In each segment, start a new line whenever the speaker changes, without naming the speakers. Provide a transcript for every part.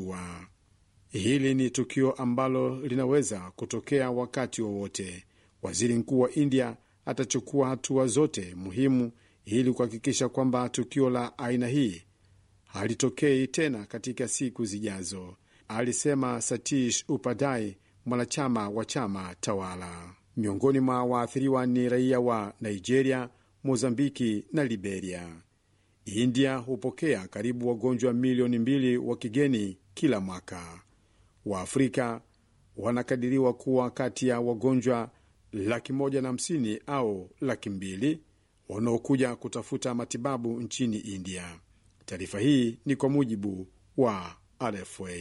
wa hili ni tukio ambalo linaweza kutokea wakati wowote. Waziri mkuu wa India atachukua hatua zote muhimu ili kuhakikisha kwamba tukio la aina hii halitokei tena katika siku zijazo, alisema Satish Upadai, mwanachama wa chama tawala. Miongoni mwa waathiriwa ni raia wa Nigeria, Mozambiki na Liberia. India hupokea karibu wagonjwa milioni mbili wa kigeni kila mwaka. Waafrika wanakadiriwa kuwa kati ya wagonjwa laki moja na hamsini au laki mbili wanaokuja kutafuta matibabu nchini India. Taarifa hii ni kwa mujibu wa RFA.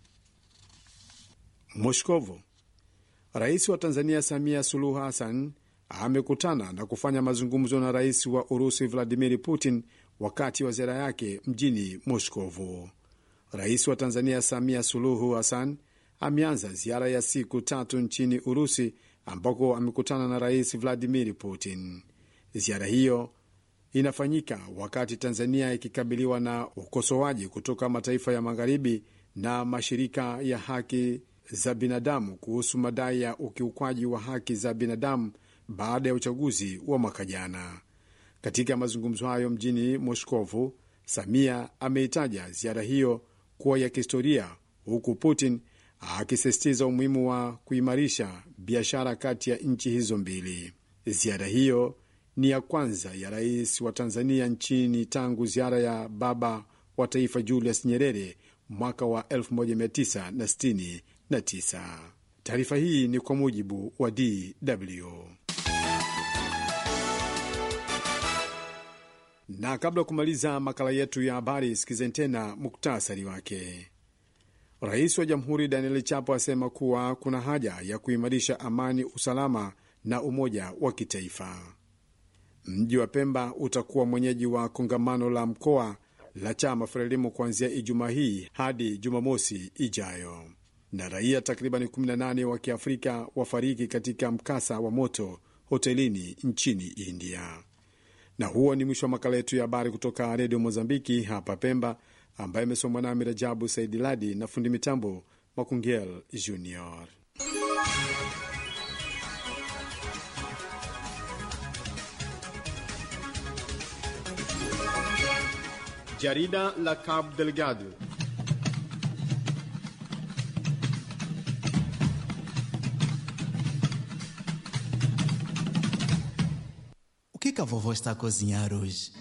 Moskovo. Rais wa Tanzania Samia Suluhu Hassan amekutana na kufanya mazungumzo na rais wa Urusi Vladimir Putin wakati wa ziara yake mjini Moskovo. Rais wa Tanzania Samia Suluhu Hassan ameanza ziara ya siku tatu nchini Urusi ambako amekutana na rais Vladimir Putin. Ziara hiyo inafanyika wakati Tanzania ikikabiliwa na ukosoaji kutoka mataifa ya magharibi na mashirika ya haki za binadamu kuhusu madai ya ukiukwaji wa haki za binadamu baada ya uchaguzi wa mwaka jana. Katika mazungumzo hayo mjini Moskovu, Samia ameitaja ziara hiyo kuwa ya kihistoria, huku Putin akisisitiza umuhimu wa kuimarisha biashara kati ya nchi hizo mbili. Ziara hiyo ni ya kwanza ya rais wa Tanzania nchini tangu ziara ya baba wa taifa Julius Nyerere mwaka wa 1969. Taarifa hii ni kwa mujibu wa DW. Na kabla ya kumaliza makala yetu ya habari, sikizeni tena muktasari wake. Rais wa Jamhuri Daniel Chapo asema kuwa kuna haja ya kuimarisha amani, usalama na umoja wa kitaifa. Mji wa Pemba utakuwa mwenyeji wa kongamano la mkoa la chama Frelimu kuanzia Ijumaa hii hadi Jumamosi ijayo. Na raia takribani 18 wa Kiafrika wafariki katika mkasa wa moto hotelini nchini India. Na huo ni mwisho wa makala yetu ya habari kutoka Redio Mozambiki hapa Pemba, ambaye imesomwa nami Rajabu Saidi Ladi na fundi mitambo Makungel Junior. Jarida la Cabo Delgado.
O que, que a vovó está a cozinhar hoje?